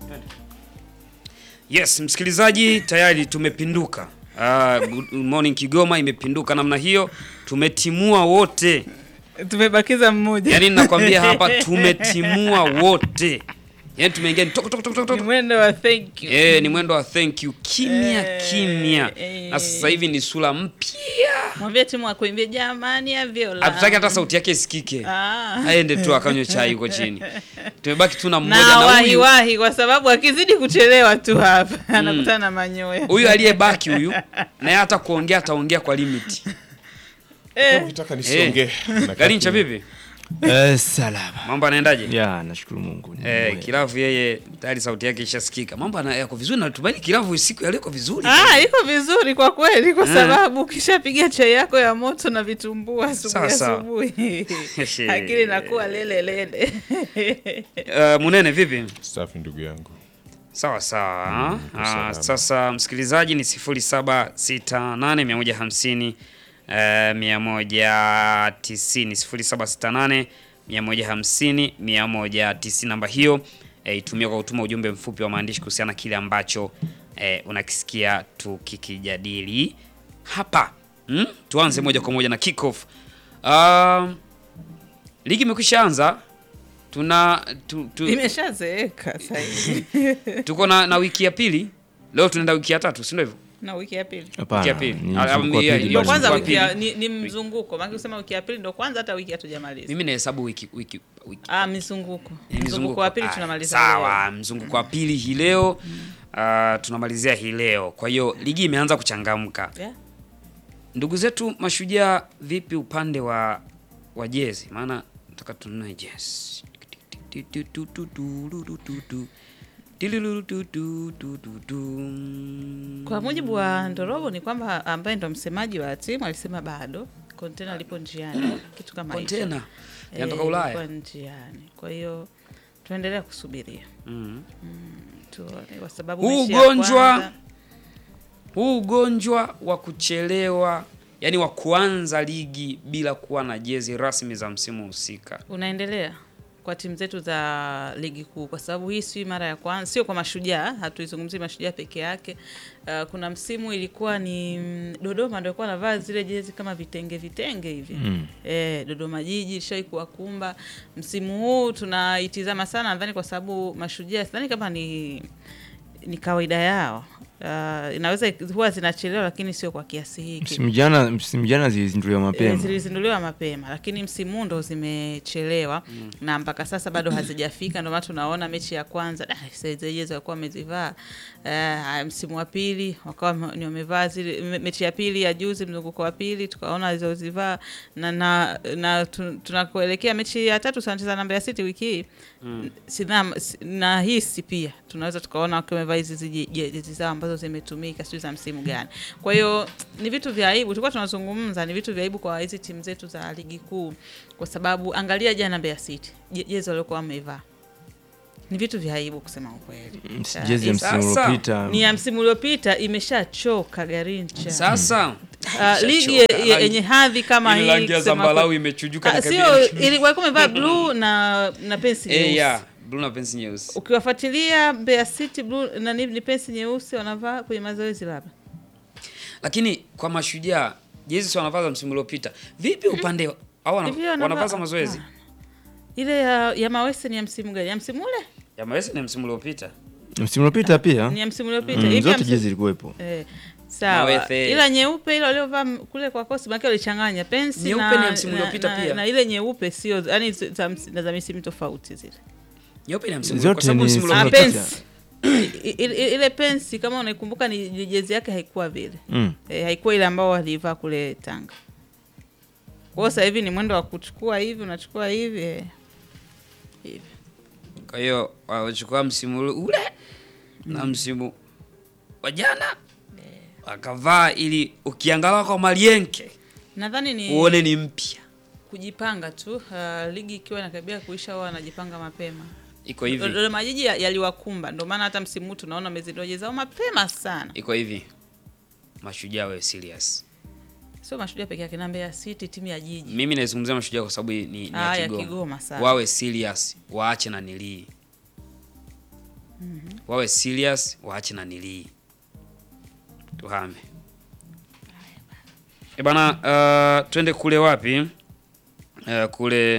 Yes, msikilizaji, tayari tumepinduka. Uh, good morning Kigoma imepinduka namna hiyo, tumetimua wote. Tumebakiza mmoja. Yaani ninakwambia hapa tumetimua wote. Yaani tumeingia ni tok tok tok tok Ni tok. mwendo wa thank you. Eh, ni mwendo wa thank you kimya Eh, kimya. eh. Na sasa hivi ni sura mpya. Mwambie timu akuimbie jamani ya viola. Hatutaki hata sauti yake isikike. Ah. Aende tu akanywe chai huko chini. Tumebaki tu na mmoja na na wahi huyu. wahi kwa sababu akizidi kuchelewa tu hapa anakutana na manyoya. Huyu aliyebaki huyu naye hata kuongea ataongea kwa limit. Eh, Ukitaka nisiongee. Nakaa Garincha kimya. vipi? Eh, salama. Mambo anaendaje? Ya, nashukuru Mungu. Ni Eh, mwema. Kilavu yeye tayari sauti yake ishasikika. Mambo ana- yako vizuri na tumaini Kilavu siku ya leo iko vizuri. Ah, iko vizuri kwa kweli kwa Eh. sababu ukishapiga chai yako ya moto na vitumbua asubuhi Sawa, sawa. asubuhi. Akili inakuwa lele lele. Uh, Munene vipi? Safi ndugu yangu. Sawa sawa. uko Ah, salama. sasa msikilizaji ni 0768 150 eh, 190 0768 150 190 namba hiyo eh, itumia kwa kutuma ujumbe mfupi wa maandishi kuhusiana na kile ambacho eh, unakisikia tukikijadili hapa hmm? Tuanze moja kwa moja na kick off. Um, ligi imekwisha anza tuna tu, tu, Imeshazeeka sasa hivi. tuko na, na wiki ya pili leo tunaenda wiki ya tatu si ndio hivyo Na wiki ya pili. Hapana. Wiki ya pili. ni Ah, mzunguko wa ah, pili ndio Ndio bado. kwanza mzunguko wa wiki ya, pili. ni, ni mzunguko. Maana ukisema wiki ya pili ndio kwanza hata wiki hatujamaliza. mimi nahesabu wiki wiki, wiki. Ah, mizunguko. Ni Mzunguko wa pili Ah, tunamaliza. sawa mzunguko wa pili hii leo ah, tunamalizia hii leo kwa hiyo ligi imeanza kuchangamka leo. Yeah. ndugu zetu mashujaa vipi upande wa wa jezi maana nataka tununue jezi Kwa mujibu wa Ndorobo ni kwamba ambaye ndo msemaji wa timu alisema bado kontena lipo njiani, kitu kama hicho. kontena Eh, yanatoka Ulaya lipo njiani. Kwa hiyo tuendelea kusubiria Mhm. tuone, kwa sababu Huu mechi ya ugonjwa kwanza- huu ugonjwa wa kuchelewa yani wa kuanza ligi bila kuwa na jezi rasmi za msimu husika unaendelea kwa timu zetu za ligi kuu, kwa sababu hii si mara ya kwanza, sio kwa mashujaa, hatuizungumzii mashujaa peke yake. Uh, kuna msimu ilikuwa ni mm, Dodoma ndio ilikuwa navaa zile jezi kama vitenge vitenge hivi Mm. Eh, Dodoma Jiji ishawai kuwakumba. Msimu huu tunaitizama sana, nadhani kwa sababu mashujaa, sidhani kama ni ni kawaida yao. Uh, inaweza huwa zinachelewa, lakini sio kwa kiasi hiki. Msimu jana msimu jana zilizinduliwa Eh, mapema. zilizinduliwa mapema lakini msimu huu ndo zimechelewa na mpaka sasa bado hazijafika. Ndio maana tunaona mechi ya kwanza saizejezo walikuwa wamezivaa eh, msimu wa pili wakawa wame- ni wamevaa zile me- mechi ya pili ya juzi, mzunguko wa pili tukaona alizozivaa na, na, na tu- tunakuelekea mechi ya tatu tunacheza na Mbeya City wiki hii Sidham- si- nahisi pia tunaweza tukaona wakiwa wamevaa hizi ziji- jezi zao ambazo zimetumika sijui za msimu gani. Kwa hiyo ni vitu vya aibu, tulikuwa tunazungumza, ni vitu vya aibu kwa hizi timu zetu za ligi kuu, kwa sababu angalia jana Mbeya City je- jezi waliokuwa wamevaa ni vitu vya aibu kusema ukweli. Mm, Ah, Jezi ya Sasa, msimu uliopita. ni ya msimu uliopita imeshachoka Garincha. sasa Ah, ligi Ishachoka. ye- yenye hadhi kama ile hii rangi ya kusema zambarau kweli- imechujuka Ah, na sio kabila. ili walikuwa wamevaa blue na na pensi eh nyeusi. ya blue na pensi nyeusi Ukiwafuatilia Mbeya City blue na ni, ni pensi nyeusi wanavaa kwenye mazoezi labda. lakini kwa mashujaa jezi si wanavaa za msimu uliopita vipi upande au wana- Hivi wanavaa- wanavaa za mazoezi Ah. Ile ya, ya Mawese ni ya msimu gani? Ya msimu ule? ya mawesi ni msimu uliopita Msimu uliopita pia. Ni ya msimu uliopita. Mm, Hivi ya zote msimu- jezi zilikuwepo. Eh, sawa. Mawethe. Ila nyeupe ile waliovaa m- kule kwa kosi maana walichanganya pensi Nyeupe na, ni ya msimu na- uliopita na, pia. na ile nyeupe sio yani za, ms- za misimu tofauti zile. nyeupe ni ya msimu Zote kwa sababu ni msimu Msimu Ah, uliopita uliopita. pensi. I- i- ile pensi kama unaikumbuka ni ni jezi yake haikuwa vile. Mm. E, haikuwa ile ambao walivaa kule Tanga. Kwa hiyo sasa hivi ni mwendo wa kuchukua hivi, unachukua hivi eh. hivi. kwa hiyo wachukua msimu ule- ule na msimu wa jana wakavaa ili ukiangalia kwa malienke Nadhani ni uone ni mpya kujipanga tu. Uh, ligi ikiwa inakaribia kuisha, wao wanajipanga mapema. iko hivi Dodoma Jiji ya- yaliwakumba, ndio maana hata msimu huu tunaona wamezindua jezi zao mapema sana. iko hivi mashujaa wawe serious Sio mashujaa peke yake, na Mbeya City timu ya jiji mimi naizungumzia mashujaa kwa sababu ni, ni Ah, ya ya Kigoma. Kigoma, sawa. wawe serious waache na nilii wawe serious, waache na nilii tuhame. E bana, uh, twende kule wapi? Uh, kule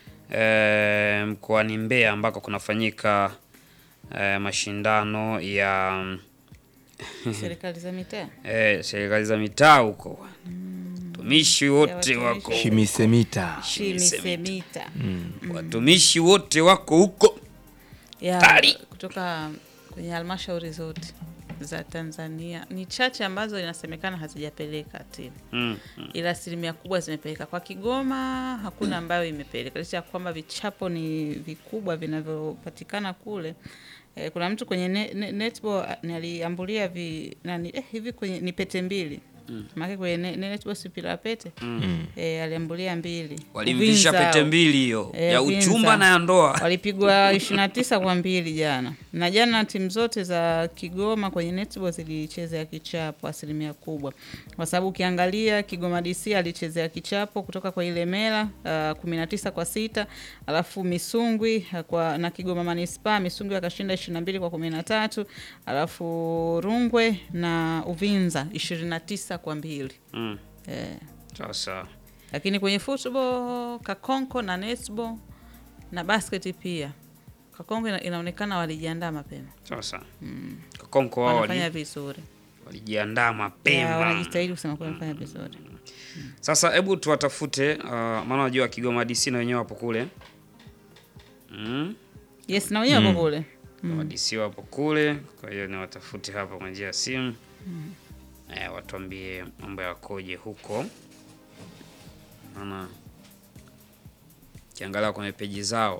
uh, mkoani Mbeya ambako kunafanyika uh, mashindano ya serikali za mitaa eh, serikali za mitaa huko, watumishi wote watumishi. wako Shimisemita. shimisemita watumishi wote wako huko. ya Tari. kutoka kwenye halmashauri zote za Tanzania ni chache ambazo inasemekana hazijapeleka timu Mm. ila asilimia kubwa zimepeleka. Kwa Kigoma hakuna ambayo imepeleka, licha ya kwamba vichapo ni vikubwa vinavyopatikana kule. Eh, kuna mtu kwenye ne, ne, netball ah, ni aliambulia vi, nani, eh, hivi kwenye ni pete mbili mm. maana kwenye ne, ne- netball si mpira wa pete mm. eh, aliambulia mbili Walimvisha Uvinza pete mbili hiyo Eh, ya Uvinza. uchumba na ya ndoa. walipigwa 29 kwa mbili jana, na jana timu zote za Kigoma kwenye netball zilichezea kichapo asilimia kubwa, kwa sababu ukiangalia Kigoma DC alichezea kichapo kutoka kwa ile Mela uh, 19 kwa sita, alafu Misungwi uh, kwa na Kigoma Manispaa Misungwi akashinda 22 kwa 13, alafu Rungwe na Uvinza 29 kwa mbili Mm. eh. Sawa sawa. Lakini kwenye football Kakonko na netball na basket pia Kakonko ina, inaonekana walijiandaa mapema, Sawa sawa. Kakonko wao wanafanya wali- vizuri walijiandaa Ya, mapema. wanajitahidi kusema kuwa wanafanya vizuri. Sasa hebu tuwatafute, uh, maana najua Kigoma DC na wenyewe wapo kule. Mm. Yes, na wenyewe wako kule Kigoma DC wapo kule, kwa hiyo ni watafute hapa kwa njia ya simu. Eh, watuambie mambo yakoje huko. Maana kiangalia kwenye peji zao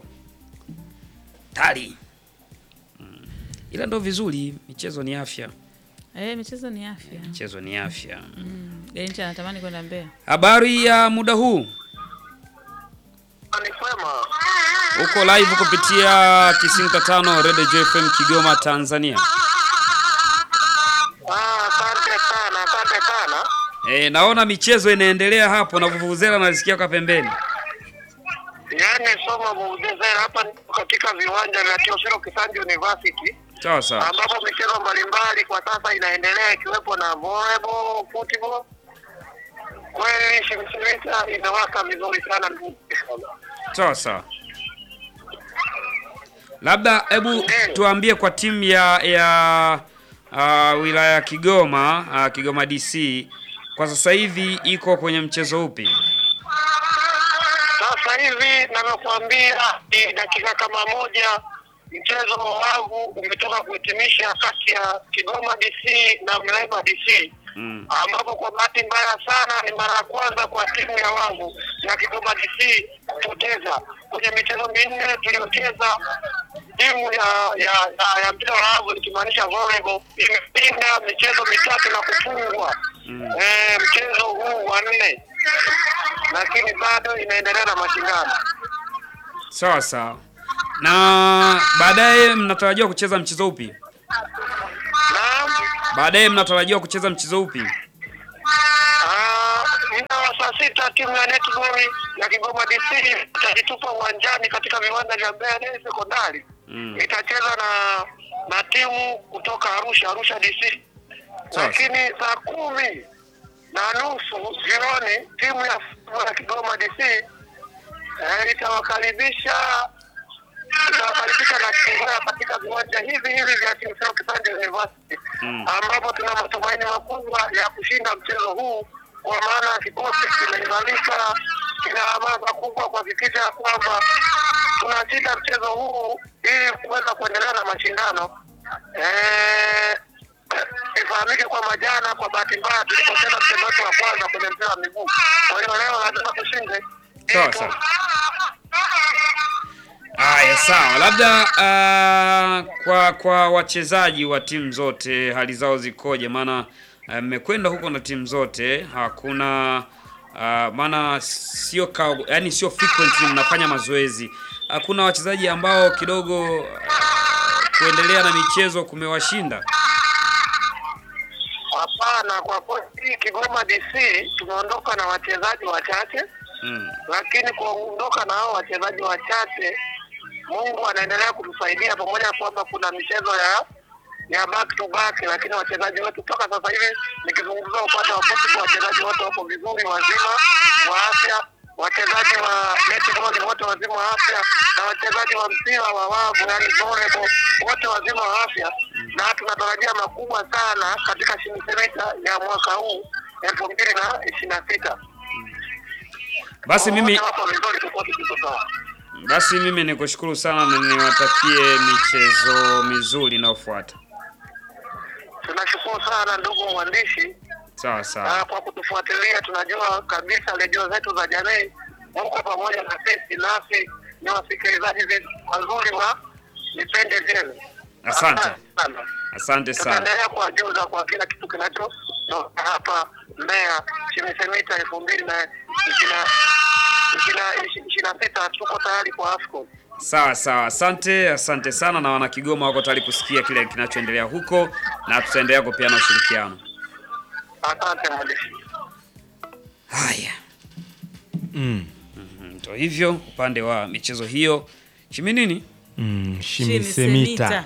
tali. Mm. Ila ndo vizuri, michezo ni afya. eh, michezo ni afya. Michezo ni afya. Garincha anatamani kwenda Mbeya. Habari ya muda huu, Ni kwema. uko live kupitia 95 Radio JFM Kigoma, Tanzania. Ah, asante sana, asante sana. E, naona michezo inaendelea hapo na vuvuzela nalisikia kwa pembeni. Yaani soma Muzezera hapa nipo katika viwanja vya Teofilo Kisanji University Sawa sawa. ambapo michezo mbalimbali kwa sasa inaendelea ikiwepo na volleyball, football. Kweli Shimshirika inawaka vizuri sana. Sawa sawa. Labda hebu tuambie kwa timu ya ya uh, wilaya ya Kigoma uh, Kigoma DC kwa sasa hivi iko kwenye mchezo upi? Sasa hivi navyokuambia ni dakika kama moja mchezo wa wavu umetoka kuhitimisha kati ya Kigoma DC na Mleba DC Mm. ambapo kwa bahati mbaya sana ni mara ya kwanza kwa timu ya wavu ya Kigoma DC kupoteza kwenye michezo minne tuliyocheza. Timu ya ya, ya, ya mpira wa wavu nikimaanisha volleyball imepinda michezo mitatu na kufungwa Mm. eh, mchezo huu wa nne, lakini bado inaendelea na mashindano. Sawa sawa. Na baadaye mnatarajiwa kucheza mchezo upi? Naam. Baadaye mnatarajiwa kucheza mchezo upi? Ah, muda wa saa sita timu ya netball ya Kigoma DC itajitupa uwanjani katika viwanja vya Mbeya Day Sekondari. Mm. Itacheza na na timu kutoka Arusha, Arusha DC. Sawa. Lakini saa kumi na nusu jioni timu ya ya Kigoma DC eh, itawakaribisha itawakaribisha na Kigoma katika viwanja hivi hivi vya Teofilo Kisanji University Mm. ambapo tuna matumaini makubwa ya kushinda mchezo huu, kwa maana kikosi kimeimarika, kina hamasa kubwa kuhakikisha ya kwamba tunashinda mchezo huu ili kuweza kuendelea na mashindano. Eh, ifahamike kwamba jana kwa bahati mbaya tulipocheza mchezo wetu wa kwanza kwenye mpira wa miguu, kwa hiyo leo lazima tushinde. Sawa, sawa. Aya, sawa. Labda uh, kwa kwa wachezaji wa timu zote hali zao zikoje? Maana ah, mmekwenda huko na timu zote, hakuna uh, maana sio ka, yani sio frequently mnafanya mazoezi. Hakuna wachezaji ambao kidogo uh, kuendelea na michezo kumewashinda. Hapana, kwa kweli Kigoma DC tumeondoka na wachezaji wachache Mm. lakini kuondoka na hao wachezaji wachache Mungu anaendelea kutusaidia pamoja na kwamba kuna michezo ya ya back to back, lakini wachezaji wetu mpaka sasa hivi nikizungumza upande wa football, wachezaji wote wako vizuri, wazima wa afya, wachezaji wa netball wote wazima wa afya, na wachezaji wa mpira wa wavu, yani volleyball wote wazima wa afya, na tunatarajia makubwa sana katika shinikizo ya mwaka huu elfu mbili na ishirini na sita. Basi mimi Wote wako vizuri, tukote tuko sawa. basi mimi nikushukuru sana na niwatakie michezo mizuri inayofuata. Tunashukuru sana ndugu mwandishi Sawa sawa. Ah, kwa kutufuatilia. Tunajua kabisa redio zetu za jamii huko pamoja na sisi, nasi ni wasikilizaji zetu wazuri wa vipindi vyenu. Asante. sana. Asante sana. Tutaendelea kuwajuza kwa kila kitu kinachotoka hapa Mbeya Chimisemita elfu mbili na ishirini na sita. Tuko tayari kwa AFCON. Sawa sawa, asante, asante sana, na wana Kigoma wako tayari kusikia kile kinachoendelea huko, na tutaendelea kupeana ushirikiano. Asante mwandishi. Haya, Mm. Mhm, ndio hivyo upande wa michezo hiyo. Chimi nini? Mm. Shimisemita. Shimisemita.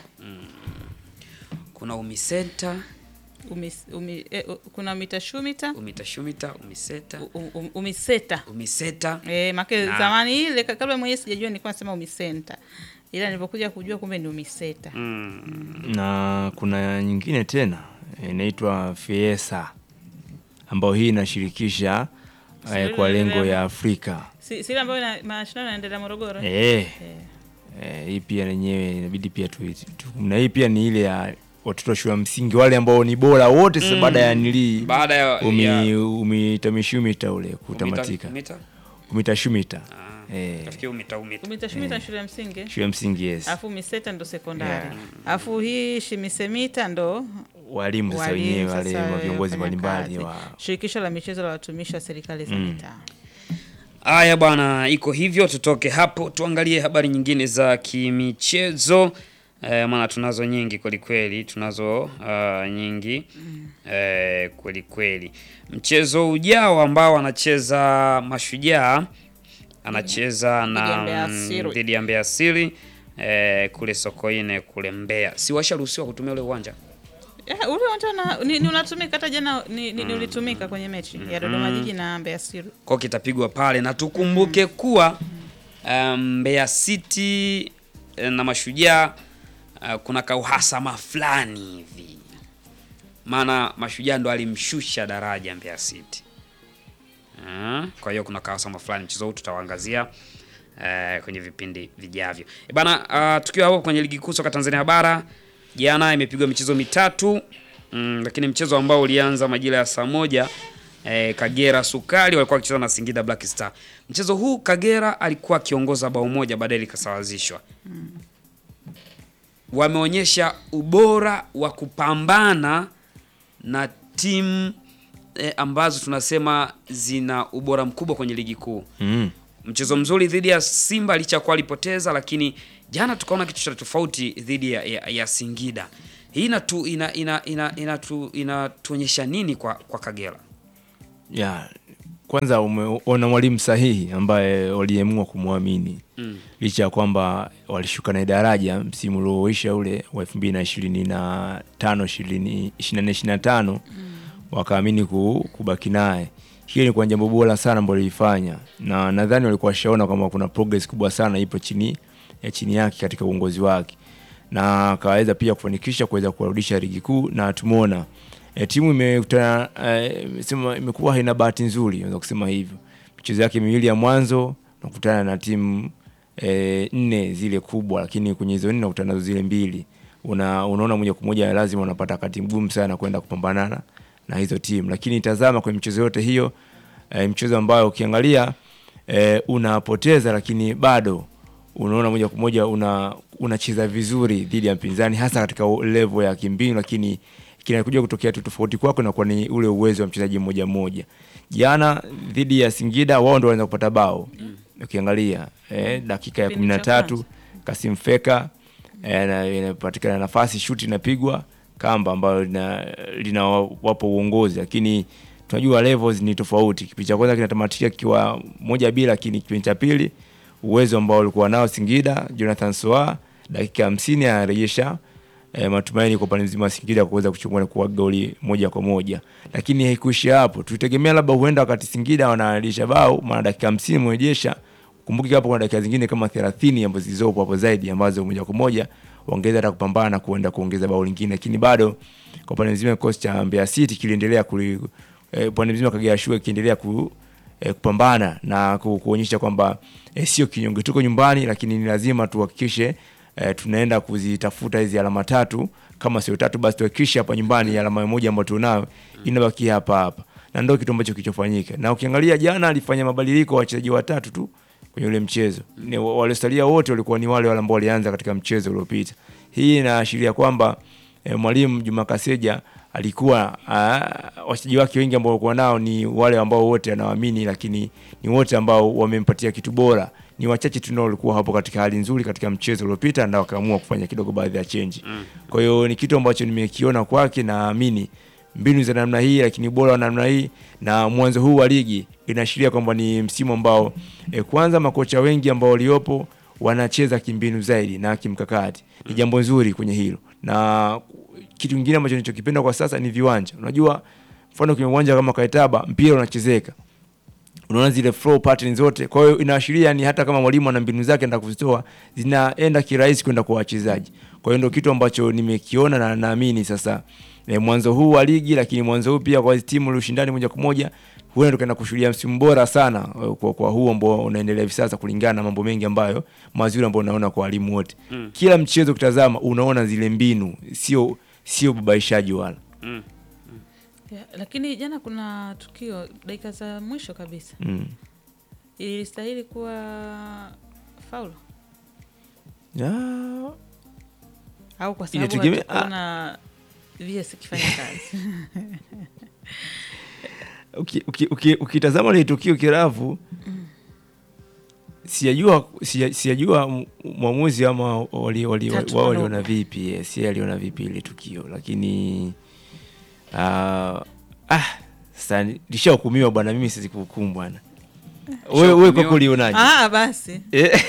Kuna umisenta, Umis, umi, eh, u- kuna umitashumita umitashumita, umiseta, u- u- umiseta umiseta. Eh, make Na- zamani ile ka- kabla mwenyewe sijajua nilikuwa nasema umisenta, ila nilipokuja kujua kumbe ni umiseta. Mm. na kuna nyingine tena inaitwa Fiesa ambayo hii inashirikisha eh, kwa lengo ya Afrika Si si ile ambayo ina- mashindano yanaendelea Morogoro. eh? eh, Eh. eh, hii pia yenyewe inabidi pia tu, tu, na hii pia ni ile ya watoto wa shule ya msingi wale ambao ni bora wote sasa baada ya nilii Baada ya, umi, ya umitamishumita ule kutamatika umita, umitashumita Ah, eh, kafikia umita umita. Umitashumita ni shule ya msingi. shule ya msingi yes Alafu umiseta ndo sekondari. Yeah. Alafu hii shimisemita ndo walimu sasa walimu wenyewe wale sasa wa viongozi wafanya mbalimbali kazi. wa Shirikisho la michezo la watumishi wa serikali za Mm. mitaa. Haya bwana, iko hivyo. Tutoke hapo tuangalie habari nyingine za kimichezo eh, maana tunazo nyingi kweli kweli, tunazo uh, nyingi eh, kweli kweli. Mchezo ujao ambao anacheza Mashujaa anacheza Dhidi ya na Mbeya mm, City. dhidi ya Mbeya City eh, kule Sokoine kule Mbeya. Si washaruhusiwa kutumia ule uwanja? Eh, ule uwanja na- ni, ni unatumika hata jana ni, ni, ni ulitumika kwenye mechi ya Dodoma Jiji na Mbeya City. kwa kitapigwa pale na tukumbuke kuwa um, Mbeya City eh, na Mashujaa uh, kuna kauhasama fulani hivi, maana Mashujaa ndo alimshusha daraja Mbeya City. Ah, kwa hiyo kuna kauhasama fulani, mchezo huu tutawaangazia eh, kwenye vipindi vijavyo. E bana, uh, tukiwa hapo kwenye ligi kuu soka Tanzania bara, jana imepigwa michezo mitatu mm, lakini mchezo ambao ulianza majira ya saa moja eh, Kagera Sukari walikuwa wakicheza na Singida Black Star. Mchezo huu Kagera alikuwa akiongoza bao moja, baadaye likasawazishwa. Wameonyesha ubora wa kupambana na timu eh, ambazo tunasema zina ubora mkubwa kwenye ligi kuu mm. mchezo mzuri dhidi ya Simba licha ya kuwa alipoteza, lakini jana tukaona kitu cha tofauti dhidi ya, ya, ya Singida. Hii inatu ina, ina, ina, inatu, inatuonyesha nini kwa, kwa Kagera? ya kwanza umeona mwalimu sahihi ambaye waliamua kumwamini Mm. licha ya kwamba walishuka na daraja msimu ulioisha ule wa elfu mbili na ishirini na tano ishirini na nne ishirini na tano wakaamini ku, kubaki naye. Hiyo ni kwa jambo bora sana ambalo lilifanya, na nadhani walikuwa washaona kwamba kuna progress kubwa sana ipo chini ya chini yake katika uongozi wake, na akaweza pia kufanikisha kuweza kuwarudisha ligi kuu, na tumeona e, timu imekutana e, sema imekuwa haina bahati nzuri, naweza kusema hivyo. Michezo yake miwili ya mwanzo nakutana na timu e, nne zile kubwa, lakini kwenye hizo nne nakutana nazo zile mbili, una, unaona moja kwa moja lazima unapata wakati mgumu sana kwenda kupambana na hizo timu, lakini tazama kwenye michezo yote hiyo e, mchezo ambayo ukiangalia e, unapoteza lakini bado unaona moja kwa moja una unacheza vizuri dhidi ya mpinzani hasa katika level ya kimbinu, lakini kinakuja kutokea tu tofauti kwako inakuwa ni ule uwezo wa mchezaji mmoja mmoja. Jana dhidi ya Singida wao ndio wanaanza kupata bao ukiangalia eh, dakika ya kumi Kipindi na cha tatu kwanza. Kasim Feka eh, na- inapatikana nafasi, shuti inapigwa kamba ambayo lina, lina wapo uongozi, lakini tunajua levels ni tofauti. Kipindi cha kwanza kinatamatika kikiwa moja bila, lakini kipindi cha pili uwezo ambao walikuwa nao Singida. Jonathan Soa dakika hamsini anarejesha e, matumaini kwa upande mzima wa Singida kuweza kuchukua kwa goli moja kwa moja, lakini haikuishia hapo. Tulitegemea labda huenda wakati Singida wanarejesha bao, maana dakika hamsini mrejesha kumbuke hapo kuna dakika zingine kama 30 ambazo zilizopo hapo zaidi ambazo moja kwa moja waongeza hata kupambana na kuenda kuongeza bao lingine, lakini bado kwa upande mzima kikosi cha Mbeya City kiliendelea kuli eh, upande mzima Kagera Sugar kiendelea ku, eh, kupambana na ku, kuonyesha kwamba eh, sio kinyonge, tuko nyumbani, lakini ni lazima tuhakikishe eh, tunaenda kuzitafuta hizi alama tatu, kama sio tatu basi tuhakikishe hapa nyumbani alama moja ambayo tunayo inabaki hapa hapa, na ndio kitu ambacho kilichofanyika. Na ukiangalia jana alifanya mabadiliko wachezaji watatu tu kwenye ule mchezo. Ni waliosalia wote walikuwa ni wale wale ambao walianza katika mchezo uliopita. Hii inaashiria kwamba eh, mwalimu Juma Kaseja alikuwa uh, wachezaji wake wengi ambao walikuwa nao ni wale ambao wote anawaamini, lakini ni wote ambao wamempatia kitu bora. Ni wachache tu ndio walikuwa hapo katika hali nzuri katika mchezo uliopita, na wakaamua kufanya kidogo baadhi ya change. Kwa hiyo ni kitu ambacho nimekiona kwake, naamini mbinu za namna hii, lakini bora wa namna hii na mwanzo huu wa ligi inaashiria kwamba ni msimu ambao e, kwanza makocha wengi ambao waliopo wanacheza kimbinu zaidi na kimkakati. Ni jambo nzuri kwenye hilo, na kitu kingine ambacho nilichokipenda kwa sasa ni viwanja. Unajua, mfano kwenye uwanja kama Kaitaba mpira unachezeka unaona zile flow pattern zote. Kwa hiyo inaashiria ni hata kama mwalimu ana mbinu zake ndio kuzitoa zinaenda kirahisi kwenda kwa wachezaji. Kwa hiyo ndio kitu ambacho nimekiona na naamini sasa e, mwanzo huu wa ligi, lakini mwanzo huu pia kwa hizi timu ushindani moja kwa moja huenda tukaenda kushuhudia msimu bora sana eh, kwa, kwa huu ambao unaendelea hivi sasa, kulingana na mambo mengi ambayo mazuri ambayo unaona kwa walimu wote mm. Kila mchezo ukitazama unaona zile mbinu, sio sio babaishaji wala Yeah, lakini jana kuna tukio dakika za mwisho kabisa mm. ilistahili kuwa faulu ya, au kwa sababu Inategemea- hatukuona VS ikifanya kazi uki- uki- uki- ukitazama ile tukio kiravu sijajua sija- sijajua m- mwamuzi ama wali- wali- Tatu wao wadogo. waliona vipi yes, yeye aliona vipi ile tukio lakini ah, ah, sasa lishahukumiwa bwana mimi siwezi kuhukumu bwana wewe wewe kwa Lishahukumiwa? kulionaje ah, basi Eh,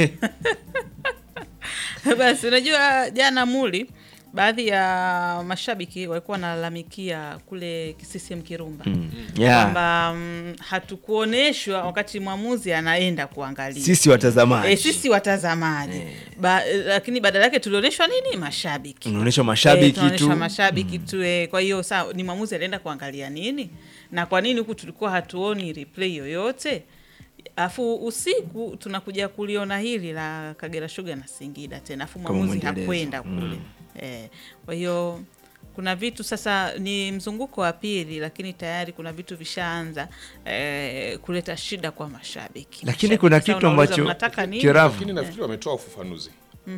basi unajua jana muli baadhi ya mashabiki walikuwa wanalalamikia kule CCM Kirumba mm, yeah. kwamba mm, hatukuoneshwa wakati mwamuzi anaenda kuangalia sisi watazamaji e, sisi watazamaji ba, lakini badala yake tulionyeshwa nini mashabiki unaonyesha mashabiki Eh, tunaonyeshwa tu mashabiki tu eh, kwa hiyo saa ni mwamuzi alienda kuangalia nini na kwa nini huku tulikuwa hatuoni replay yoyote afu usiku tunakuja kuliona hili la Kagera Sugar na Singida tena afu Kama mwamuzi mwendelezo. hakwenda kule eh, kwa hiyo kuna vitu sasa ni mzunguko wa pili lakini tayari kuna vitu vishaanza eh, kuleta shida kwa mashabiki lakini Mashabiki kuna sasa kitu wanauliza, ambacho mnataka nini kiravu lakini nafikiri wametoa ufafanuzi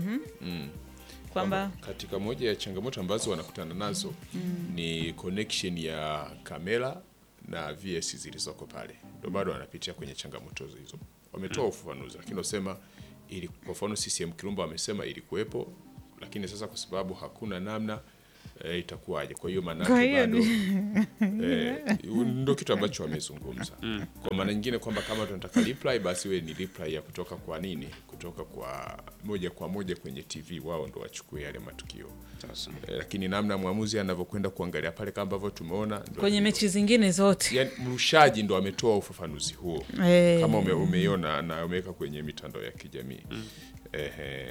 kwamba katika moja ya changamoto ambazo wanakutana nazo ni connection ya kamera na VS zilizoko pale, ndio bado wanapitia kwenye changamoto hizo. Wametoa ufafanuzi, lakini wasema ili kwa mfano CCM Kirumba wamesema ilikuwepo, lakini sasa kwa sababu hakuna namna e, itakuwaje? Kwa hiyo maana Kwa hiyo bado eh, ndio kitu ambacho wamezungumza. Kwa maana nyingine kwamba kama tunataka reply basi we ni reply ya kutoka kwa nini, kutoka kwa moja kwa moja kwenye TV, wao ndo wachukue yale matukio eh, lakini namna mwamuzi anavyokwenda kuangalia pale kama ambavyo tumeona ndo kwenye mechi zingine zote yani, mrushaji ndo ametoa ufafanuzi huo Eh. kama ume, umeiona na umeweka kwenye mitandao ya kijamii Ehe.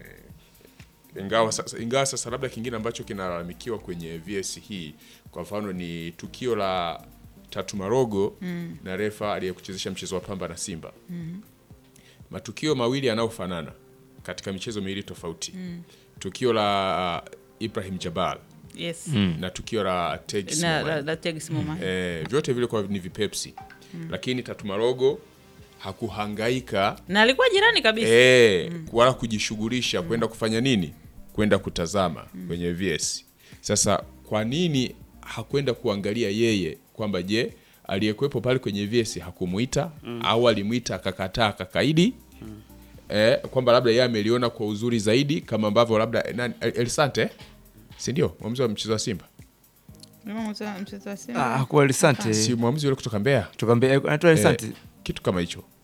ingawa sasa, ingawa sasa labda kingine ambacho kinalalamikiwa kwenye VS hii kwa mfano ni tukio la Tatu Marogo na refa aliyekuchezesha mchezo wa Pamba na Simba matukio mawili yanayofanana katika michezo miwili tofauti tukio la uh, Ibrahim Jabal yes na tukio la Tegis na Mohamed. la, la Tegis Mohamed. Eh, vyote vile kwa ni vipepsi lakini Tatu Marogo hakuhangaika na alikuwa jirani kabisa eh, wala kujishughulisha kwenda kufanya nini, kwenda kutazama kwenye VS. Sasa kwa nini hakwenda kuangalia yeye kwamba je, aliyekuwepo pale kwenye VS hakumuita au alimwita akakataa akakaidi? Eh, kwamba labda yeye ameliona kwa uzuri zaidi kama ambavyo labda nani, El- Elisante si ndio mwamuzi wa mchezo wa Simba, Kama mchezo- mchezo wa Simba. ah, kwa Elisante si mwamuzi yule kutoka Mbeya tukambe anaitwa Elisante Eh, kitu kama hicho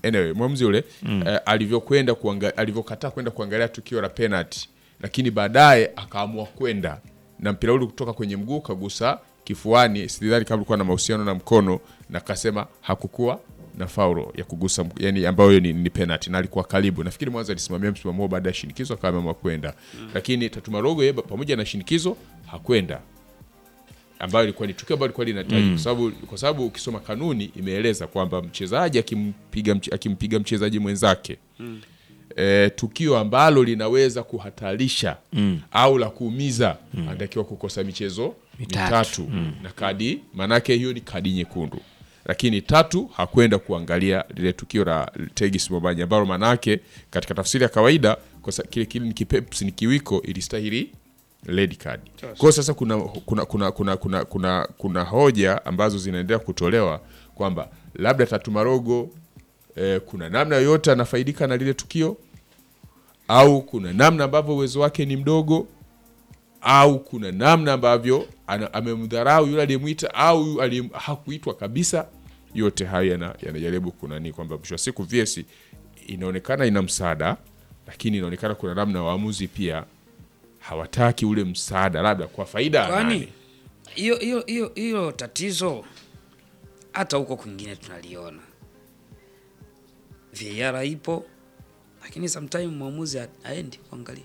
anyway, mwamuzi yule eh, alivyokwenda kuanga, alivyokataa kwenda kuangalia tukio la penalty, lakini baadaye akaamua kwenda na mpira ule kutoka kwenye mguu kagusa kifuani, sidhani kama ulikuwa na mahusiano na mkono, na kasema hakukuwa na faulo ya kugusa mk- yani ambayo ni, ni penalty na alikuwa karibu. Nafikiri mwanzo alisimamia msimamo huo baada ya shinikizo akawa ameamua kwenda, lakini Tatu Marogo yeye pamoja na shinikizo hakwenda ambayo ilikuwa ni tukio ambalo lilikuwa linahitaji kwa sababu kwa sababu ukisoma kanuni imeeleza kwamba mchezaji akimpiga mche- akimpiga mchezaji mwenzake e, tukio ambalo linaweza kuhatarisha au la kuumiza anatakiwa kukosa michezo Mitatu. mitatu, na kadi maanake hiyo ni kadi nyekundu lakini tatu hakwenda kuangalia lile tukio la Tegis Mobanyi ambalo maanake katika tafsiri ya kawaida kwa sa- kile kile ni kipepsi ni kiwiko ilistahili red card. Kwa hiyo sasa kuna kuna kuna kuna kuna kuna, kuna hoja ambazo zinaendelea kutolewa kwamba labda Tatu Marogo eh, kuna namna yoyote anafaidika na lile tukio au kuna namna ambavyo uwezo wake ni mdogo au kuna namna ambavyo ana- amemdharau yule aliyemwita au yu- aliye- hakuitwa kabisa. Yote hayo yana- yanajaribu kunani kwamba mwisho wa siku VS inaonekana ina msaada, lakini inaonekana kuna namna waamuzi pia hawataki ule msaada, labda kwa faida ya Kwani nani? hiyo hiyo hiyo hiyo tatizo hata huko kwingine tunaliona. VAR ipo lakini sometime mwamuzi ha- haendi kuangalia.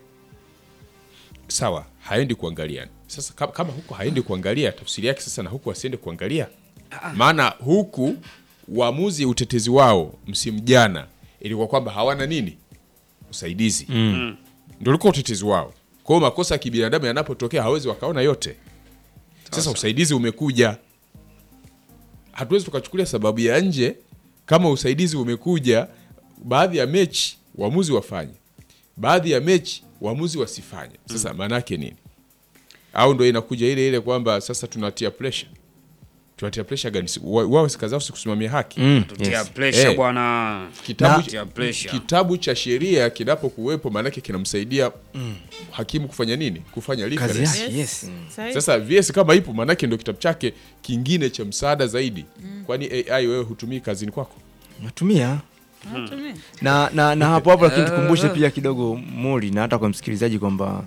Sawa, haendi kuangalia. Sasa kama, kama huku haendi kuangalia, tafsiri yake sasa na huku asiende kuangalia, maana huku waamuzi utetezi wao msimu jana ilikuwa kwamba hawana nini usaidizi mm. Ndio ulikuwa utetezi wao. Kwa hiyo makosa ya kibinadamu yanapotokea hawezi wakaona yote. Sasa usaidizi umekuja, hatuwezi tukachukulia sababu ya nje kama usaidizi umekuja. Baadhi ya mechi waamuzi wafanye, baadhi ya mechi waamuzi wasifanye. Sasa maana yake nini? Au ndo inakuja ile ile kwamba sasa tunatia pressure, tunatia pressure gani? Si- wa- Wao si kazi yao si kusimamia haki Mm, Tutia yes. pressure Eh. bwana. kitabu, Tutia pressure. kitabu cha sheria kinapokuwepo maanake kinamsaidia hakimu kufanya nini? Kufanya Kazi reference. yake, yes. Sahi. Sasa VS kama ipo maanake ndio kitabu chake kingine cha msaada zaidi. Kwani AI wewe hutumii kazini kwako? Natumia Natumia. na na, na hapo hapo lakini tukumbushe pia kidogo Muli na hata kwa msikilizaji kwamba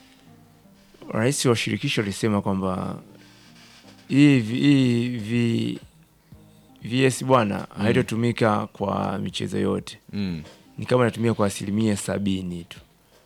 rais wa shirikisho alisema kwamba hii vi- hii vi- VS bwana haitotumika kwa michezo yote, Mm. ni kama inatumika kwa asilimia sabini tu.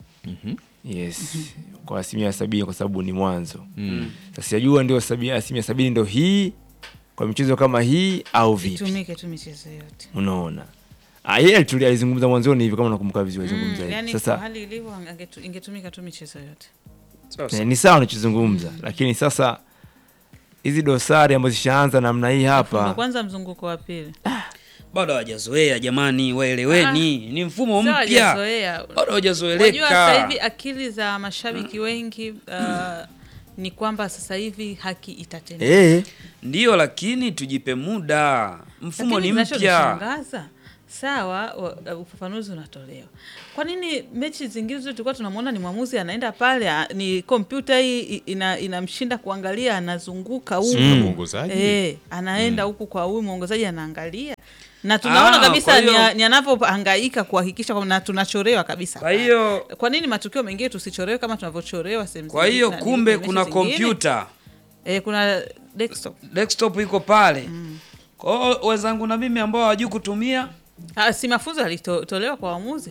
Yes, kwa asilimia sabini kwa sababu ni mwanzo. Sasa sijajua ndio sabi- asilimia sabini ndio hii kwa michezo kama hii au vipi? Itumike tu michezo yote. Unaona, Ah, yeye alituli- alizungumza mwanzoni hivi, kama nakumbuka vizuri alizungumza hivi. Yani kwa Sasa hali ilivyo angetu- ingetumika tu michezo yote. Sasa, eh, ni sawa unachozungumza, lakini sasa hizi dosari ambazo zishaanza namna hii Ndo hapa kwanza mzunguko wa pili. bado hawajazoea jamani, waeleweni. Ni mfumo Sio mpya. hawajazoea. Bado Wajua hawajazoeleka. sasa hivi akili za mashabiki wengi uh, ni kwamba sasa hivi haki itatendeka. eh, Ndio, lakini tujipe muda. Mfumo Lakini ni mpya. kinachonishangaza, sawa, wa- ufafanuzi unatolewa. Kwa nini mechi zingine zote tulikuwa tunamwona ni mwamuzi anaenda pale, a- ni kompyuta hii i- ina, inamshinda kuangalia, anazunguka huku Sio mwongozaji. eh, anaenda huku kwa huyu mwongozaji anaangalia na tunaona Ah, kabisa kwa ni, hiyo- ni anavyohangaika kuhakikisha kwamba na tunachorewa kabisa. Kwa hiyo kwa nini matukio mengine tusichorewe kama tunavyochorewa sehemu kwa zingine hiyo na- kumbe mechi kuna zingine? kompyuta eh, kuna desktop desktop iko pale. Kwa hiyo wenzangu na mimi ambao hawajui kutumia, ah, si mafunzo yalitolewa kwa waamuzi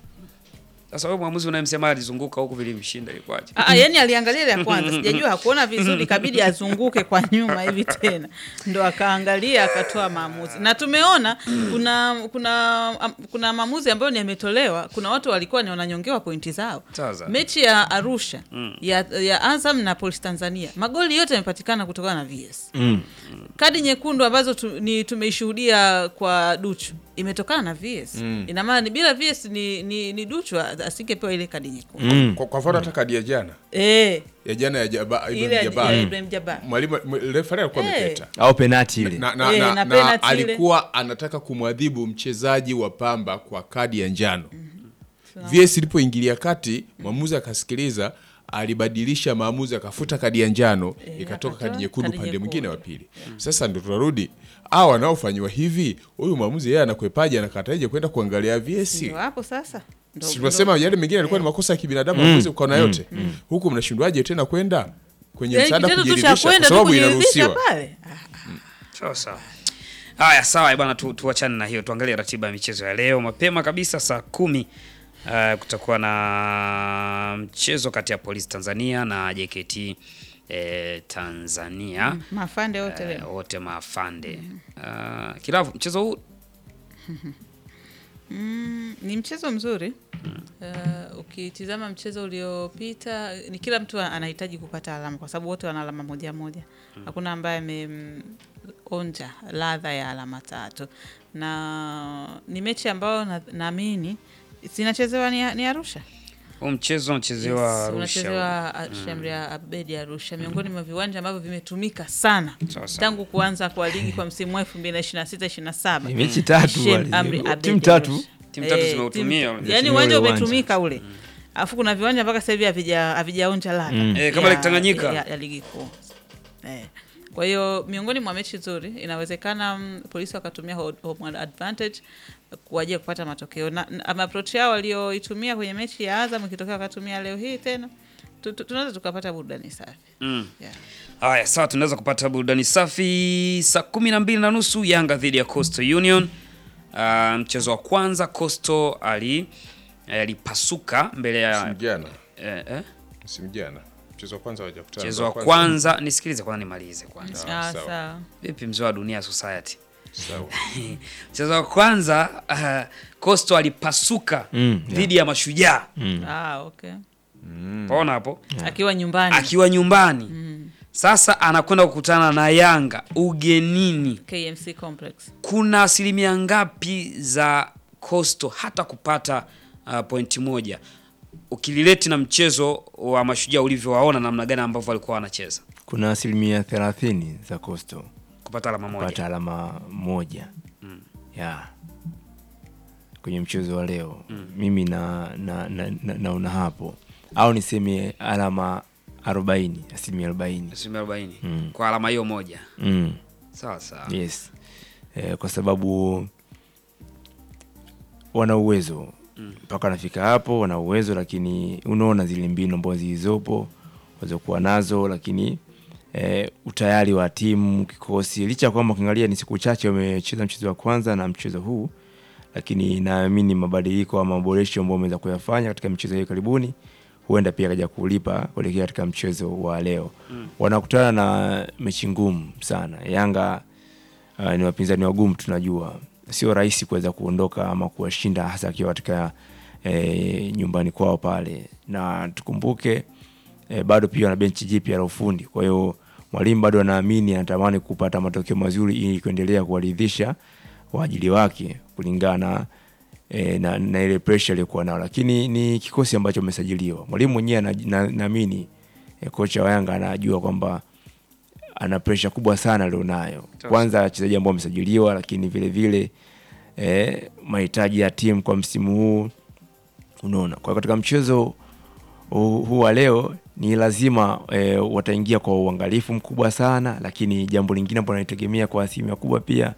sasa wewe mwamuzi unayemsema alizunguka huku vilimshinda ilikuwaje? Ah, yani aliangalia ile ya kwanza, sijajua hakuona vizuri, ikabidi azunguke kwa nyuma hivi tena, ndo akaangalia akatoa maamuzi. Na tumeona kuna kuna am- kuna maamuzi ambayo ni yametolewa. Kuna watu walikuwa ni wananyongewa pointi zao. Sasa. Mechi ya Arusha ya, ya Azam na Police Tanzania, magoli yote yamepatikana kutokana na VS. Kadi nyekundu ambazo tu, ni tumeishuhudia kwa Duchu imetokana na VS. Ina maana ni bila VS ni, ni, ni Duchu asingepewa ile kadi nyekundu. Kwa, kwa mfano hata kadi ya jana Eh, ya jana ya Jaba, ile ya- Jabbar. ya Ibrahim Jabbar. mwalimu mw- refari alikuwa Eh. amepeta au penati ile na, na, Eh, na, na na, penalty ile. alikuwa anataka kumwadhibu mchezaji wa Pamba kwa kadi ya njano. VS ilipoingilia kati, mwamuzi akasikiliza alibadilisha maamuzi akafuta kadi ya njano Eh, ikatoka akatoa kadi nyekundu kadi pande mwingine wa nyekundu. pili. Sasa ndo tunarudi hawa wanaofanyiwa hivi, huyu mwamuzi yeye anakwepaje, anakataje kwenda kuangalia VS? Ndio hapo sasa Ndo- Si tunasema yale mengine yalikuwa ni makosa ya kibinadamu, mm. ukaona yote huku, mnashindwaje tena kwenda kwenye Yaani msaada kitendo tu cha kujiridhisha, kwa kwenda tu sababu kujiridhisha inaruhusiwa. pale Ah, Sawa sawa. Haya, sawa bwana, tu, tuachane na hiyo, tuangalie ratiba ya michezo ya leo. Mapema kabisa saa kumi uh, kutakuwa na mchezo kati ya Polisi Tanzania na JKT eh, Tanzania mafande wote eh, leo wote maafande uh, Kilavu, mchezo huu Mm, ni mchezo mzuri uh, ukitizama mchezo uliopita ni kila mtu anahitaji kupata alama kwa sababu wote wana alama moja moja hakuna ambaye ameonja ladha ya alama tatu na ni mechi ambayo na- naamini zinachezewa ni, ni arusha huu mchezo unachezewa Yes, Arusha. unachezewa a- Shamria Abedi Arusha, miongoni mwa viwanja ambavyo vimetumika sana Sawa sawa. tangu kuanza kwa ligi kwa msimu wa 2026 27. Ni mechi tatu Shem wale. Amri Timu Abedi tatu. Arusha. Timu tatu Eh, zimeutumia timu- ule. yaani Ule uwanja uwanja. umetumika ule, alafu kuna viwanja mpaka sasa hivi havija- havijaonja ladha Eh, kama ya- Lake Tanganyika. ya, ya ligi kuu eh. Kwa hiyo miongoni mwa mechi nzuri, inawezekana mm, polisi wakatumia ho- home advantage kwa ajili ya kupata matokeo na, na approach yao walioitumia kwenye mechi ya Azam ikitokea wakatumia leo hii tena tu- tu- tunaweza tukapata burudani safi Mm. yeah. Haya, sawa, tunaweza kupata burudani safi saa kumi na mbili na nusu Yanga dhidi ya Coastal Union. Uh, mchezo wa kwanza Coastal ali alipasuka mbele ya Msimu jana, eh, eh, msimu jana mchezo wa kwanza hawajakutana. mchezo wa Ndio kwanza. Nisikilize kwanza, nimalize kwanza. Ah, Ah, sawa. sawa. Vipi mzee wa Dunia Society? Sawa. Mchezo wa kwanza uh, Coastal alipasuka Mm, yeah. dhidi ya Mashujaa. Ah, okay. Paona hapo akiwa nyumbani akiwa nyumbani sasa anakwenda kukutana na Yanga ugenini. KMC Complex kuna asilimia ngapi za Coastal hata kupata uh, pointi moja ukilileti na mchezo wa Mashujaa ulivyowaona namna gani ambavyo walikuwa wanacheza kuna asilimia thelathini za Coastal kupata alama moja. kupata alama moja ya kwenye mchezo wa leo mimi na na, na, na, naona hapo au niseme alama arobaini asilimia arobaini Asilimia arobaini Mm. kwa alama hiyo moja. mm. Sawa sawa. yes eh, kwa sababu wana uwezo mpaka wanafika hapo wana uwezo lakini unaona zile mbinu ambazo zilizopo walizokuwa nazo lakini eh, utayari wa timu kikosi licha ya kwamba ukiangalia ni siku chache wamecheza mchezo wa kwanza na mchezo huu lakini naamini mabadiliko ama maboresho ambayo wameweza kuyafanya katika michezo hiyo karibuni huenda pia kaja kulipa kuelekea katika mchezo wa leo wanakutana na mechi ngumu sana yanga uh, ni wapinzani wagumu tunajua sio rahisi kuweza kuondoka ama kuwashinda hasa akiwa katika e, nyumbani kwao pale na tukumbuke e, bado pia wana benchi jipya la ufundi kwa hiyo mwalimu bado anaamini anatamani kupata matokeo mazuri ili kuendelea kuwaridhisha waajili wake kulingana e, na, na ile pressure aliyokuwa nao lakini ni kikosi ambacho amesajiliwa mwalimu mwenyewe ana- na- naamini e, kocha wa yanga anajua kwamba ana presha kubwa sana alionayo. Kwanza wachezaji ambao wamesajiliwa, lakini vile vile eh, mahitaji ya timu kwa msimu huu unaona. Kwa katika mchezo huu huu wa leo ni lazima eh, wataingia kwa uangalifu mkubwa sana, lakini jambo lingine ambalo naitegemea kwa asilimia kubwa pia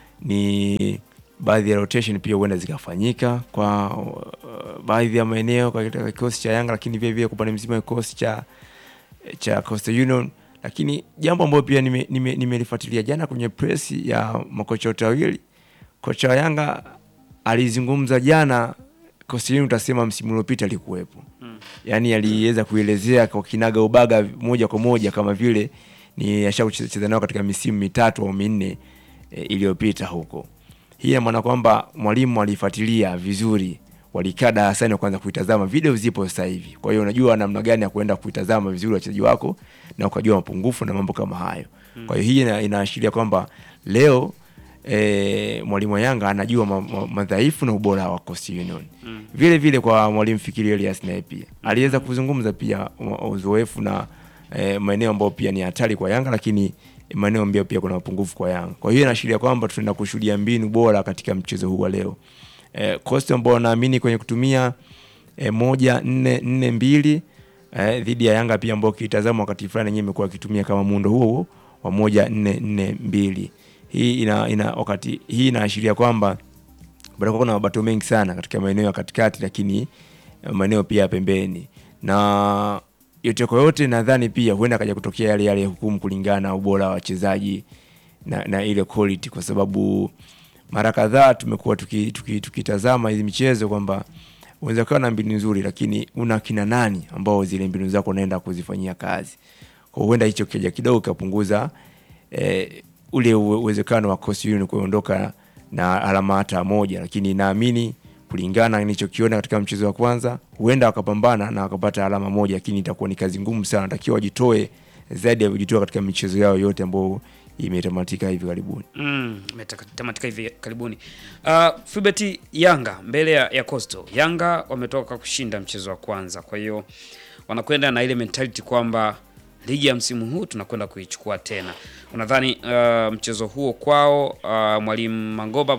ni baadhi ya rotation pia huenda zikafanyika kwa uh, baadhi ya maeneo katika kikosi cha Yanga, lakini vile vile kwa upande mzima wa kikosi cha cha Coastal Union lakini jambo ambalo pia nimelifuatilia nime, nimelifuatilia jana kwenye press ya makocha wote wawili kocha wa Yanga alizungumza jana Coastal Union utasema msimu uliopita alikuwepo mm. yaani aliweza kuelezea kwa kinaga ubaga moja kwa moja kama vile ni ashakucheza nao katika misimu mitatu au minne e, iliyopita huko hii ina maana kwamba mwalimu alifuatilia vizuri walikaa darasani wakaanza kuitazama video zipo sasa hivi kwa hiyo unajua namna gani ya kuenda kuitazama vizuri wachezaji wako na ukajua mapungufu na mambo kama hayo kwa hiyo hii ina- inaashiria kwamba leo e, mwalimu wa Yanga anajua ma- ma- madhaifu na ubora wa Coastal Union vile vile kwa mwalimu Fikiri Elias naye pia aliweza kuzungumza pia u- uzoefu na e, maeneo ambayo pia ni hatari kwa Yanga lakini maeneo ambayo pia kuna mapungufu kwa Yanga. Kwa hiyo inaashiria kwamba tunaenda kushuhudia mbinu bora katika mchezo huu wa leo. E, Coastal ambao wanaamini kwenye kutumia e, moja nne nne mbili eh, dhidi ya Yanga pia ambao kitazama wakati fulani yenyewe imekuwa ikitumia kama muundo huo huo wa moja nne nne mbili. Hii ina, ina wakati hii inaashiria kwamba bado kuna mabato mengi sana katika maeneo ya katikati, lakini maeneo pia ya pembeni, na yote kwa yote nadhani pia huenda akaja kutokea yale yale hukumu kulingana na ubora wa wachezaji na, na ile quality, kwa sababu mara kadhaa tumekuwa tukitazama tuki, tuki, tuki hizi michezo kwamba unaweza kuwa na mbinu nzuri, lakini una kina nani ambao zile mbinu zako unaenda kuzifanyia kazi. Kwa huenda hicho kija kidogo kapunguza eh, ule uwezekano wa Coastal Union kuondoka na alama hata moja, lakini naamini kulingana nilichokiona katika mchezo wa kwanza, huenda wakapambana na wakapata alama moja, lakini itakuwa ni kazi ngumu sana. Natakiwa wajitoe zaidi ya kujitoa katika michezo yao yote ambayo imetamatika hivi karibuni. Mm, imetamatika hivi karibuni. Uh, Fibeti Yanga mbele ya, ya Coastal. Yanga wametoka kushinda mchezo wa kwanza, kwa hiyo wanakwenda na ile mentality kwamba ligi ya msimu huu tunakwenda kuichukua tena. Unadhani uh, mchezo huo kwao uh, mwalimu Mangoba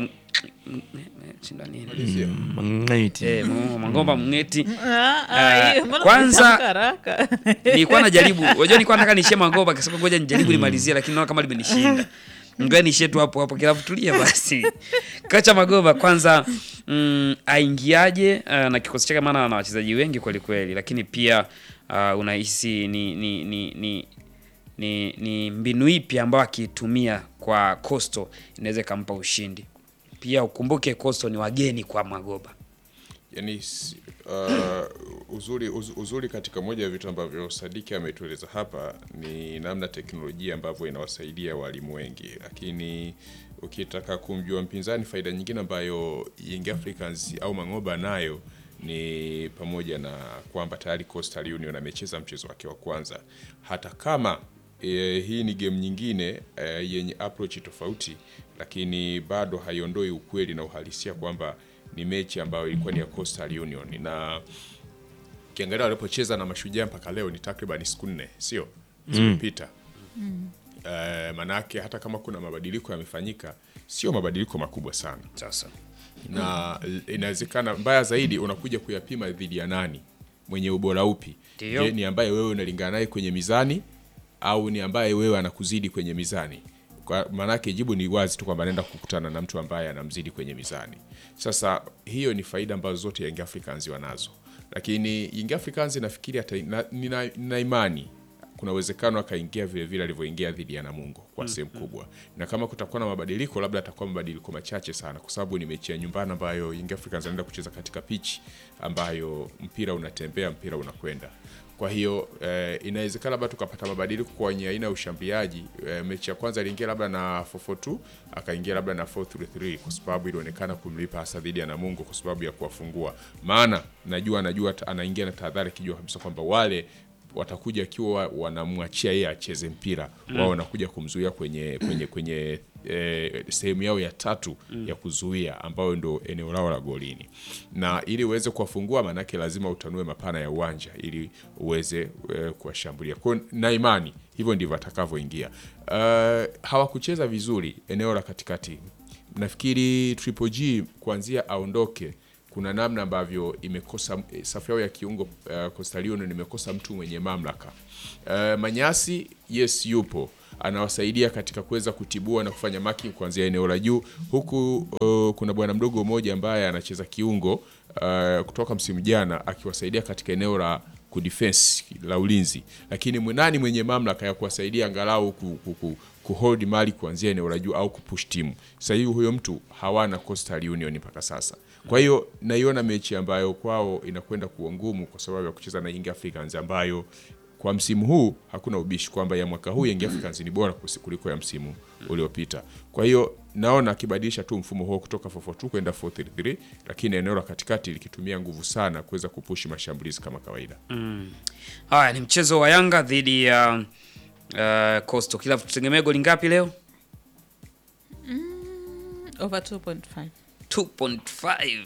Mng'eti. Eh, Mangomba Mng'eti. Ah, ah, hiyo, mbona kwanza- umetamka haraka? Nilikuwa najaribu. Unajua nilikuwa nataka niishie Mangoba kasema ngoja nijaribu nimalizie lakini naona kama limenishinda. Ngoja niishie tu hapo hapo kila tulia basi. Kocha Magoba kwanza mm, aingiaje uh, na kikosi chake maana ana wachezaji wengi kweli kweli lakini pia uh, unahisi ni ni ni ni ni, ni mbinu ipi ambayo akiitumia kwa Coastal inaweza ikampa ushindi. Pia ukumbuke Coastal ni wageni kwa Magoba. yani s- uh, uzuri, uz, uzuri katika moja ya vitu ambavyo Sadiki ametueleza hapa ni namna teknolojia ambavyo inawasaidia walimu wengi, lakini ukitaka kumjua mpinzani, faida nyingine ambayo Young Africans au Mangoba nayo ni pamoja na kwamba tayari Coastal Union amecheza mchezo wake wa kwanza, hata kama e, hii ni game nyingine e, yenye approach tofauti, lakini bado haiondoi ukweli na uhalisia kwamba ni mechi ambayo ilikuwa ni ya Coastal Union na ukiangalia walipocheza na Mashujaa mpaka leo ni takriban siku nne, sio zimepita. Eh, manake hata kama kuna mabadiliko yamefanyika, sio mabadiliko makubwa sana Sasa na inawezekana mbaya zaidi unakuja kuyapima dhidi ya nani mwenye ubora upi Ndio. je ni ambaye wewe unalingana naye kwenye mizani au ni ambaye wewe anakuzidi kwenye mizani kwa maanake jibu ni wazi tu kwamba anaenda kukutana na mtu ambaye anamzidi kwenye mizani sasa hiyo ni faida ambazo zote Young Africans wanazo lakini Young Africans nafikiri hata na, nina, nina imani kuna uwezekano akaingia vile vile alivyoingia dhidi ya Namungo kwa sehemu kubwa, na kama kutakuwa na mabadiliko, labda atakuwa mabadiliko machache sana, kwa sababu ni mechi ya nyumbani ambayo Young Africans anaenda kucheza katika pitch ambayo mpira unatembea, mpira unakwenda. Kwa hiyo eh, inawezekana labda tukapata mabadiliko kwenye aina ya ushambuliaji. Eh, mechi ya kwanza aliingia labda na 442 akaingia labda na 433 kwa sababu ilionekana kumlipa hasa dhidi ya Namungo kwa sababu ya kuwafungua, maana najua anajua anaingia na tahadhari, akijua kabisa kwamba wale watakuja akiwa wanamwachia yeye acheze mpira wao wanakuja kumzuia kwenye kwenye kwenye eh, sehemu yao ya tatu ya kuzuia ambayo ndo eneo lao la golini, na ili uweze kuwafungua, maanake lazima utanue mapana ya uwanja ili uweze eh, kuwashambulia. Kwa hiyo na imani hivyo ndivyo atakavyoingia. Uh, hawakucheza vizuri eneo la katikati. Nafikiri Triple G kuanzia aondoke kuna namna ambavyo imekosa eh, safu yao ya kiungo uh, Coastal Union imekosa mtu mwenye mamlaka. Uh, Manyasi yes yupo anawasaidia katika kuweza kutibua na kufanya marking kuanzia eneo la juu, huku uh, kuna bwana mdogo mmoja ambaye anacheza kiungo uh, kutoka msimu jana akiwasaidia katika eneo la kudefense la ulinzi, lakini mwenani mwenye mamlaka ya kuwasaidia angalau ku, ku, ku, kuhold mali kuanzia eneo la juu au kupush timu. Sasa hivi huyo mtu hawana Coastal Union mpaka sasa. Kwa hiyo naiona mechi ambayo kwao inakwenda kuwa ngumu kwa sababu ya kucheza na Young Africans ambayo kwa msimu huu hakuna ubishi kwamba ya mwaka huu Young Africans ni bora kusi- kuliko ya msimu uliopita. Kwa hiyo naona akibadilisha tu mfumo huo kutoka 442 kwenda 433, lakini eneo la katikati likitumia nguvu sana kuweza kupushi mashambulizi kama kawaida. haya ni mchezo wa Yanga dhidi ya uh, Coastal. Kila tutegemea goli ngapi leo? over 2.5 2.5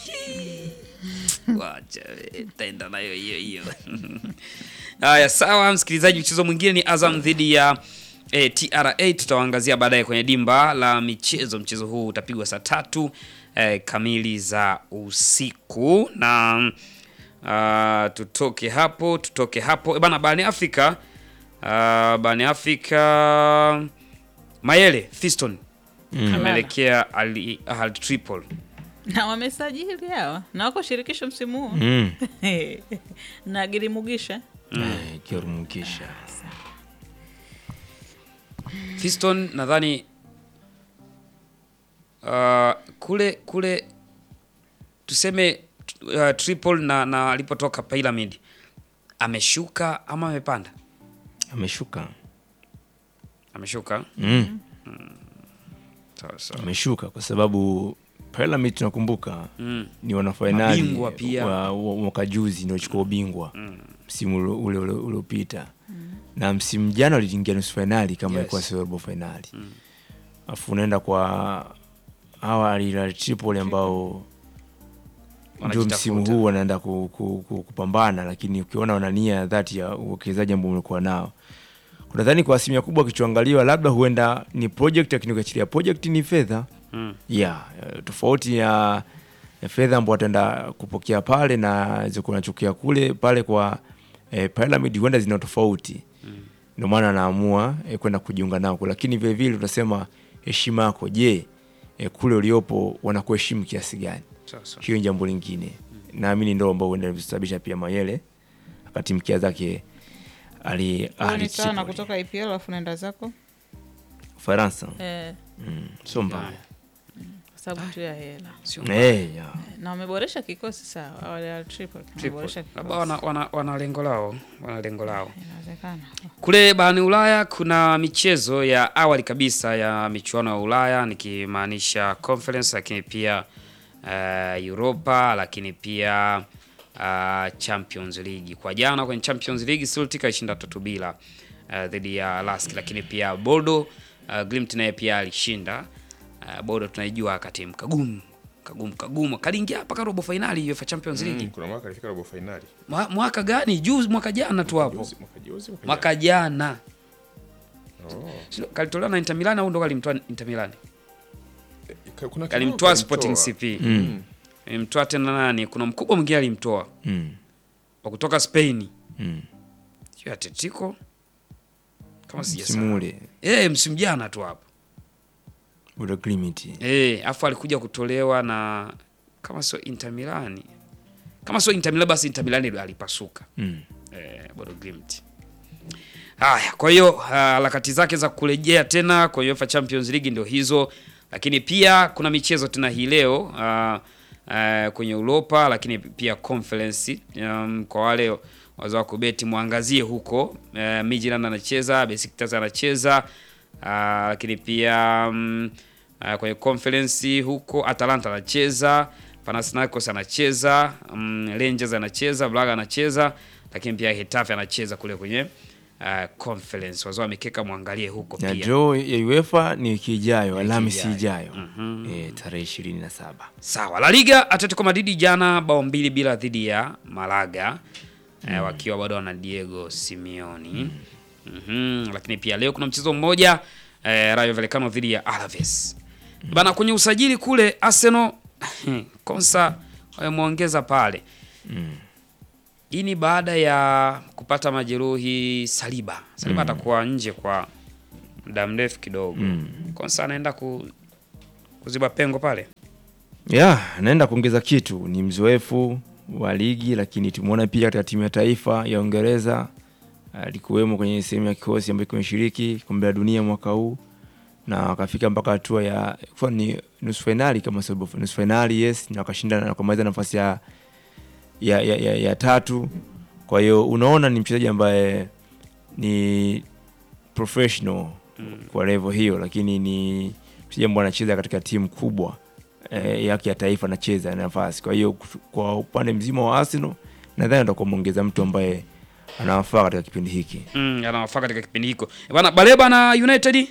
wacha we, taenda nayo hiyo hiyo haya sawa msikilizaji mchezo mwingine ni azam dhidi ya eh, tra tutawaangazia baadaye kwenye dimba la michezo mchezo huu utapigwa saa tatu eh, kamili za usiku na Uh, tutoke hapo, tutoke hapo. E bana, barani Afrika uh, barani Afrika Mayele Fiston ameelekea Al Ahly Tripoli. na wamesajili hawa na wako shirikisho msimu huu Mm. na Girimugisha Eh, Kirumukisha. Fiston nadhani uh, kule kule tuseme uh, Tripoli na, na alipotoka Pyramid ameshuka ama amepanda? Ameshuka. Ameshuka. Mm. Sawa sawa. Ameshuka kwa sababu Pyramid tunakumbuka Mm. ni wanafainali Mabingwa pia. wa wa- mwaka juzi ndio walichukua ubingwa msimu ule- ule ule uliopita na msimu jana waliingia nusu fainali kama Yes. ilikuwa sio robo fainali alafu unaenda kwa hawa Al Hilal Tripoli ambao ndio Wanajitafuta. msimu huu wanaenda ku, ku, ku, kupambana, lakini ukiona wana nia ya dhati ya uwekezaji ambao umekuwa nao, unadhani kwa asilimia kubwa kichoangaliwa, labda huenda ni project, lakini ukiachilia project ni fedha Mm. yeah, eh, tofauti ya ya fedha ambao wataenda kupokea pale na zilikuwa nachukia kule pale kwa eh, Pyramid huenda zina tofauti ndio maana anaamua eh, kwenda kujiunga nao, lakini vile vile tunasema heshima yako, je, eh, kule uliopo wanakuheshimu kiasi gani? Sawa sawa. hiyo ni jambo lingine naamini ndo ambao huenda kusababisha pia Mayele akatimkia zake ali Huyo Ali ni sawa na Tripoli. kutoka IPL alafu naenda zako Ufaransa eh, mm, sio mbaya kwa sababu tu ya hela Sio Eh, ya. na wameboresha kikosi sawa, wale wa Tripoli Tripoli. wameboresha Labda kikosi, wana, wana, wana lengo lao, wana lengo lao. inawezekana. Kule barani Ulaya kuna michezo ya awali kabisa ya michuano ya Ulaya nikimaanisha conference, lakini pia uh, Europa, lakini pia uh, Champions League. Kwa jana kwenye Champions League Celtic alishinda tatu bila uh, dhidi ya Lask, lakini pia Bordeaux uh, Glimt naye pia alishinda uh, Bordeaux tunaijua katimu kagumu kagumu kagumu kaliingia mpaka robo finali UEFA Champions League Mm, kuna mwaka alifika robo fainali Mwa- mwaka gani? Juzi mwaka jana tu hapo Juzi- mwaka juzi mwaka mwaka jana jana. Oh. Sio, kalitolewa na Inter Milan au ndo kalimtoa Inter Milan? Ka- kuna Kalimtoa kidogo Sporting kalimtoa. CP. Mm. Alimtoa tena nani? Kuna mkubwa mwingine alimtoa Mm, wa kutoka Spain. mm. Sio Atletico. Kama msimu sijasahau. ule Eh, msimu jana tu hapo. ule Glimt Eh, afu alikuja kutolewa na kama sio Inter Milan. Kama sio Inter Milan basi Inter Milan ndio alipasuka. mm. eh, Bodo Glimt. Haya, kwa hiyo ah, harakati zake za kurejea tena kwa UEFA Champions League ndio hizo, lakini pia kuna michezo tena hii leo ah, ah, kwenye Europa, lakini pia conference um, kwa wale wazao wa kubeti mwangazie huko. Uh, Midtjylland anacheza, Besiktas anacheza ah, lakini pia mm, ah, kwenye conference huko Atalanta anacheza, Panathinaikos anacheza, mm, Rangers anacheza, Braga anacheza, lakini pia Hetafe anacheza kule kwenye uh, conference. Wazao wamekeka mwangalie huko na pia. draw ya UEFA ni wiki ijayo, Alhamisi ijayo. ijayo eh, tarehe ishirini na saba. Sawa. La Liga, Atletico Madrid jana bao mbili bila dhidi ya Malaga eh, wakiwa bado wana Diego Simeone. Mhm. Lakini pia leo kuna mchezo mmoja eh, Rayo Vallecano dhidi ya Alaves. Bana kwenye usajili kule Arsenal Konsa wameongeza pale. Hii ni baada ya kupata majeruhi Saliba. Saliba atakuwa nje kwa muda mrefu kidogo. Konsa anaenda ku, kuziba pengo pale. ya anaenda kuongeza kitu, ni mzoefu wa ligi, lakini tumeona pia katika timu ya taifa ya Uingereza alikuwemo kwenye sehemu ya kikosi ambayo kimeshiriki kombe la dunia mwaka huu na wakafika mpaka hatua ya kwa ni nusu fainali kama sio robo- nusu fainali yes, na wakashinda na kumaliza nafasi ya, ya, ya, ya, ya tatu. Kwa hiyo unaona ni mchezaji ambaye ni professional kwa level hiyo, lakini ni mchezaji ambaye anacheza katika timu kubwa eh, yake ya taifa anacheza nafasi. Kwa hiyo kutu- kwa upande mzima wa Arsenal nadhani atakuwa mwongeza mtu ambaye anawafaa katika kipindi hiki. Mm, anawafaa katika kipindi hiko bana. Baleba na United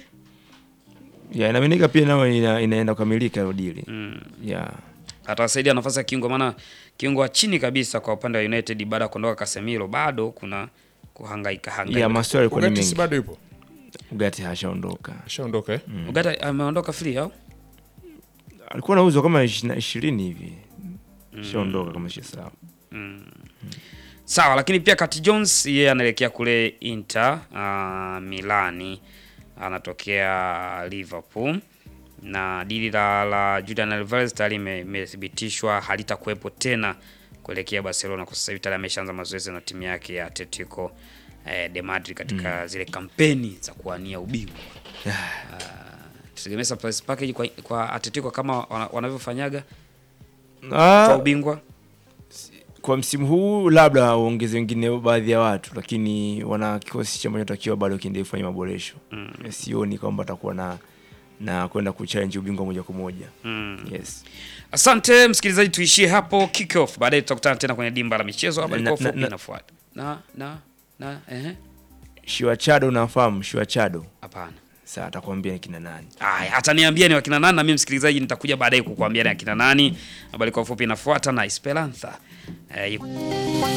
Ya inaaminika pia nayo ina, inaenda kukamilika hiyo deal. mm, Ya. atawasaidia nafasi ya kiungo, maana kiungo wa chini kabisa kwa upande wa United baada ya kuondoka Casemiro bado kuna kuhangaika hangaika. Ya maswali yalikuwa ni Ugarte si mengi. bado yupo Ugarte hashaondoka. ashaondoka eh? Ugarte ameondoka free au Alikuwa anauzwa kama 20 hivi. Shaondoka kama sio sawa. Sawa, lakini pia Kat Jones yeye anaelekea kule Inter uh, Milani, anatokea Liverpool na dili la, la Julian Alvarez tayari ime- imethibitishwa halitakuwepo tena kuelekea Barcelona kwa sasa hivi tayari ameshaanza mazoezi na timu yake ya Atletico eh, de Madrid katika zile kampeni za kuwania ubingwa. Tutegemea surprise package kwa, kwa Atletico kama wana- wanavyofanyaga kwa Ah, ubingwa. kwa msimu huu labda waongeze wengine baadhi ya watu, lakini wana kikosi cha takiwa bado kiendelee kufanya maboresho. Sioni kwamba atakuwa na na kwenda kuchallenge ubingwa moja kwa moja. Yes. Asante msikilizaji, tuishie hapo kick off. Baadaye tutakutana tena kwenye dimba la michezo hapa, Na- liko na- fupi na- inafuata. Na na na ehe, Shua Chado unafahamu Shua Chado? hapana. Sasa atakwambia ni kina nani. Aya, ataniambia ni wakina nani, na mimi msikilizaji nitakuja baadaye kukuambia ni akina nani. Habari kwa ufupi inafuata na Esperanza eh, yuko-